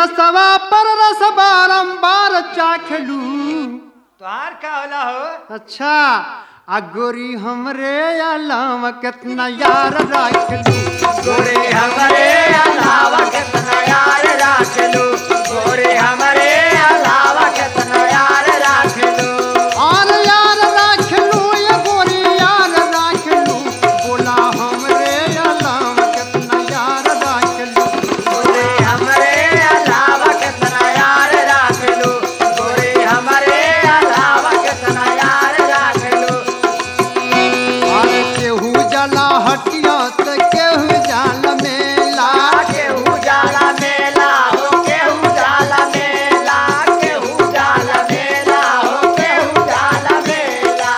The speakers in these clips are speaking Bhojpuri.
रसवा पर रस बारंबार चाखलू तोहार का होला हो अच्छा आ गोरी हमरे अलावा कितना यार राखलू गोरे हमरे अलावा कितना यार राख लो गोरे हमरे अलावा कितना यार राख लो और यार राखलू ये गोरी यार राखलू बोला हमरे अलावा कितना यार राखलू गोरे हमरे अलावा कितना यार राख लो गोरे हमरे अलावा कितना यार राख लो और केहू जला हटिया तो केहू जाल मेला केहू जाला मेला हो केहू जाला मेला केहू जाला मेला हो केहू जाला मेला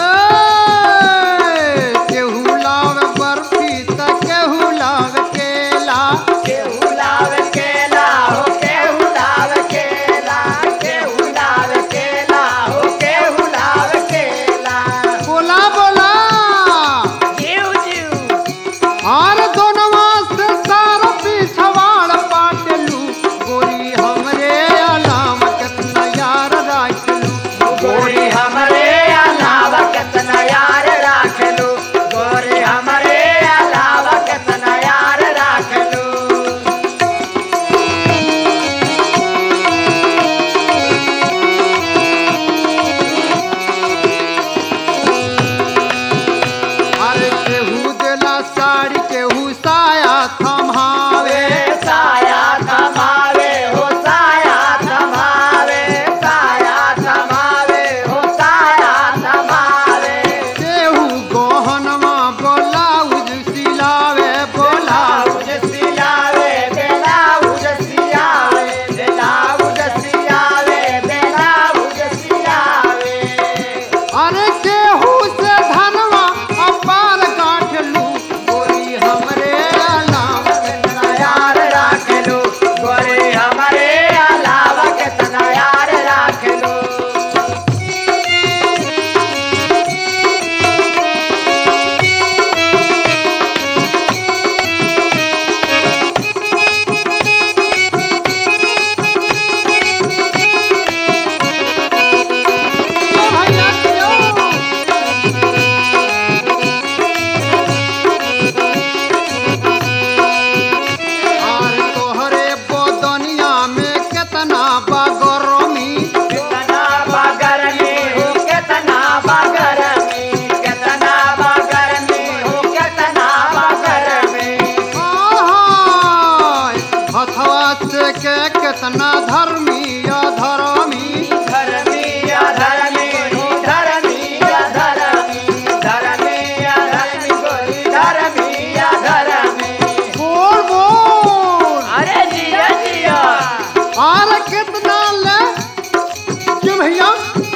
ए, केहू लाव बर्फी तो केहू लाव केला केहू लाव केला हो केहू लाव केला केहू लाव केला हो केहू लाव केला बोला बोला जीव जीव और दोनवा से सार पिछवाड़ पाटलू गोरी हमरे अलाम कितना यार राखलू गोरी हमरे अलावा कितना यार राख लो गोरी हमरे अलावा कितना यार राख लो अरे केहू देला साड़ी केहू साया थमावे साया थमावे हो साया थमावे साया थमावे हो साया थमावे केहू गहनवा ब्लाउज सिलावे बोला ब्लाउज सियावे ब्लाउज सियावे ब्लाउज सियावे ब्लाउज सियावे अरे केहू से धनवा अपार गाठलू गोरी हमरे अलाम कितना यार राख लो गोरे हमारे अलावा कितना यार राख लो और तोहरे बदनिया में कितना बगरमी कितना बगर में हो कितना बगर में कितना बगर में हो कितना बगर में आहाय, हथवा से के कितना धर्मी अधर्मी धर्मी अधर्मी हो धर्मी अधर्मी धर्मी अधर्मी गोरी धर्मी अधर्मी बोल बोल अरे जिया जिया और कितना ले क्यों भैया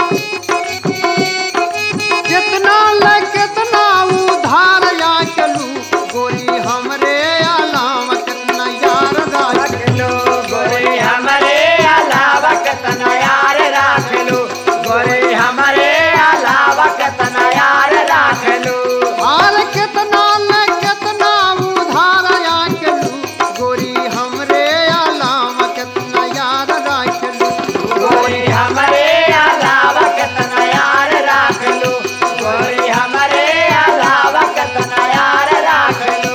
कितना ले कितना उधार या चलू गोरी हमरे अलाम कितना यार राख रख लो गोरे हमारे अलावा कितना यार राख लो गोरे हमारे अलावा कितना यार राख लो और कितना ले कितना उधार या चलू गोरी हमरे अलाम कितना यार राख लू गोरे हमारे अलावा कितना यार राख लो गोरे हमारे अलावा कितना यार राख लो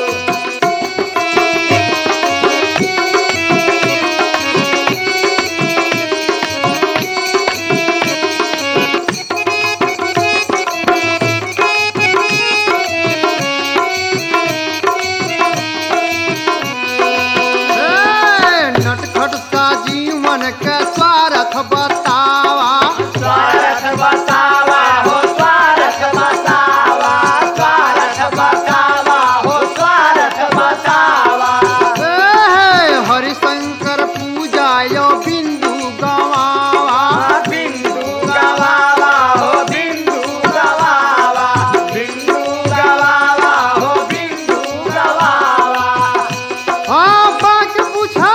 ए, नटखट सा जीवन के स्वार्थ बतावा स्वार्थ बसावा हो स्वार्थ बसावा स्वार्थ बसावा हो स्वार्थ बसावा ए, हरिशंकर पूजा यो बिंदु गवावा बिंदु गवावा हो बिंदु गवावा बिंदु गवावा हो बिंदु गवावा हाँ बाक पूछे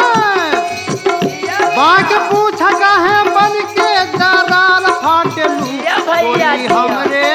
बाक पूछ कहे बन के दरार फाटलू या भैया गोरी जिया। हमरे